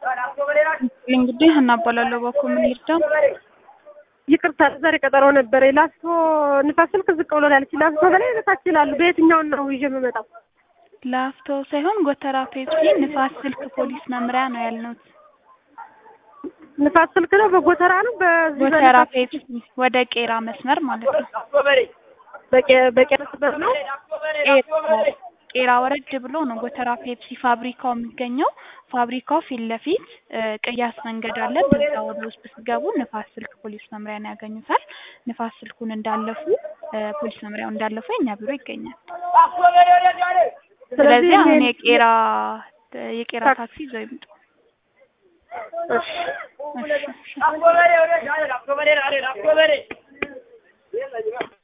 እንግዲህ እናባላለሁ በኩል ምን ይርዳ ይቅርታ ዛሬ ቀጠሮ ነበረ። ላስቶ ንፋስ ስልክ ዝቅ ብሎ ላለች ላስቶ በላይ በታች ይላሉ። በየትኛውን ነው ይዤ የምመጣው? ላፍቶ ሳይሆን ጎተራ ፔፕሲ ንፋስ ስልክ ፖሊስ መምሪያ ነው ያልነው። ንፋስ ስልክ ነው በጎተራ ነው በዚህ ጎተራ በንፋስ- ፔፕሲ ወደ ቄራ መስመር ማለት ነው። በቄ- በቄ መስመር ነው። ቄራ ቄራ ወረድ ብሎ ነው ጎተራ ፔፕሲ ፋብሪካው የሚገኘው። ፋብሪካው ፊት ለፊት እ, ቅያስ መንገድ አለ። በዛ ወደ ውስጥ ስትገቡ ንፋስ ስልክ ፖሊስ መምሪያን ያገኙታል። ንፋስ ስልኩን እንዳለፉ እ, ፖሊስ መምሪያው እንዳለፉ የኛ ቢሮ ይገኛል። ስለዚህ አሁን ይሄን- የቄራ የቄራ ታክሲ ይዘው ይምጡ። እሺ። እሺ፣ እሺ።